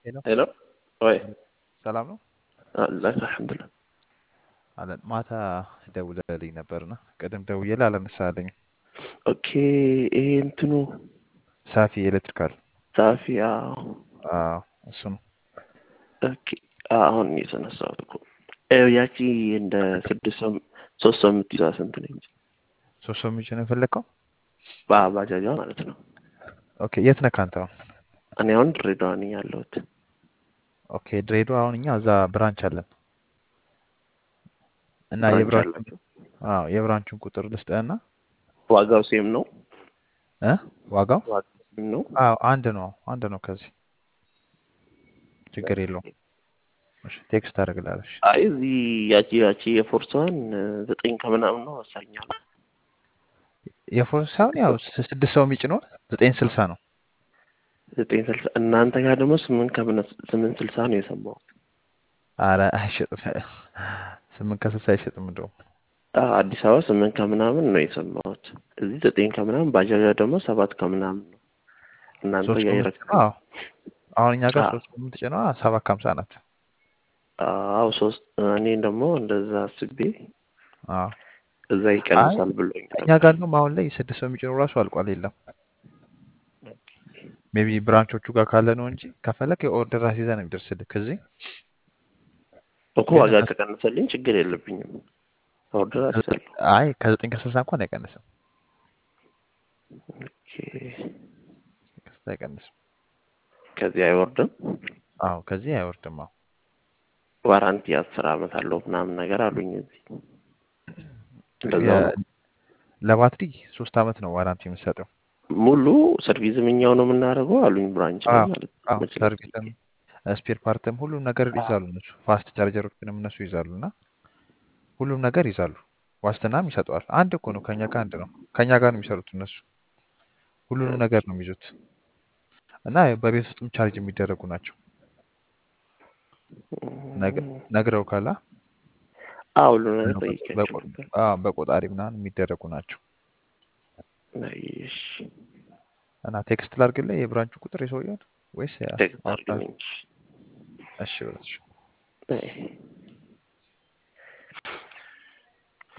ሄሎ ሄሎ ወይ ሰላም ነው አላህ አልሐምዱሊላህ። አለን። ማታ ደውለልኝ ነበርና ቅድም ደውዬልህ አላነሳልኝም። ኦኬ ይሄ እንትኑ ሳፊ ኤሌክትሪካል ጻፊ አዎ፣ አዎ፣ እሱ ነው። ኦኬ አሁን የተነሳሁት እኮ ይኸው ያቺ እንደ ስድስት ሰው ሶስት ሰው የምትይዛ ስንት ነች? ሶስት ሰው የሚጭ ነው የፈለግከው? በባጃጇ ማለት ነው። ኦኬ የት ነህ አንተ አሁን? እኔ አሁን ድሬዳዋ ነኝ ያለሁት። ኦኬ ድሬዳዋ አሁን እኛ እዛ ብራንች አለን እና ብራንች የብራንቹን አላቸው። አዎ የብራንቹን ቁጥር ልስጥህና ዋጋው ሴም ነው? እ ዋጋው ዋጋው ሴም ነው? አዎ አንድ ነው አንድ ነው። ከዚህ ችግር የለውም። እሺ ቴክስት አደርግልሃለሁ። እሺ አይ እዚህ ያቺ ያቺ የፎርሷን ዘጠኝ ከምናምን ነው ወሳኛል። የፎርስ ሳይሆን ያው ስ- ስድስት ሰው የሚጭ ነው ዘጠኝ ስልሳ ነው። ዘጠኝ ስልሳ እናንተ ጋር ደግሞ ስምንት ከምነ ስምንት ስልሳ ነው የሰማሁት። አረ አይሸጥም። ስምንት ከስልሳ አይሸጥም እንደውም አዎ፣ አዲስ አበባ ስምንት ከምናምን ነው የሰማሁት። እዚህ ዘጠኝ ከምናምን ባጃጃ ደግሞ ሰባት ከምናምን ነው። እናንተ ሶስት ጋር ሰው ይረክ የምትጭነው አዎ አሁን እኛ ጋር አዎ ሶስት ሰው የምትጭነው ሰባት ከሀምሳ ናት። አዎ ሶስት እኔ ደግሞ እንደዛ አስቤ አዎ እዛ አይ ይቀንሳል ብሎኝ እኛ ነበር። ጋር እንደውም አሁን ላይ ስድስት ሰው የሚጭነው ራሱ አልቋል። የለም ሜቢ ብራንቾቹ ጋር ካለ ነው እንጂ ከፈለክ የኦርደር አስይዘህ ነው የሚደርስልህ ከዚህ እኮ ግን ዋጋ እነሱ ከቀነሰልኝ ችግር የለብኝም። ኦርደር ከዘጠኝ አስይዛለሁ። አይ ከዘጠኝ ከስልሳ እንኳን አይቀንስም። ኦኬ ከስልሳ አይቀንስም። ከዚህ አይወርድም። አዎ ከዚህ አይወርድም። አዎ ዋራንቲ አስር አመት አለው ምናምን ነገር አሉኝ። እዚህ እንደዛው የ- ነው። ለባትሪ ሶስት አመት ነው ዋራንቲ የምትሰጠው። ሙሉ ሰርቪስም እኛው ነው የምናደርገው አሉኝ። ብራንች ላይ አዎ ማለት ነው። አዎ መኪና ሰርቪስም ስፔር ፓርትም ሁሉም ነገር ይዛሉ እነሱ። ፋስት ቻርጀሮችንም እነሱ ይዛሉ እና ሁሉም ነገር ይዛሉ። ዋስትናም ይሰጠዋል። አንድ እኮ ነው፣ ከኛ ጋር አንድ ነው። ከኛ ጋር ነው የሚሰሩት እነሱ። ሁሉንም ነገር ነው የሚይዙት እና በቤት ውስጥም ቻርጅ የሚደረጉ ናቸው። ነግ- ነግረው ካላ አዎ ሁሉ ነገር ጠይቄያቸው በቆ- ነበር። አዎ፣ በቆጣሪ ምናምን የሚደረጉ ናቸው። እሺ እና ቴክስት ላድርግልህ የብራንቹ ቁጥር የሰውየውን ወይስ ቴክስት አውርታ? አድርግልኝ። እሺ በለሽ እሺ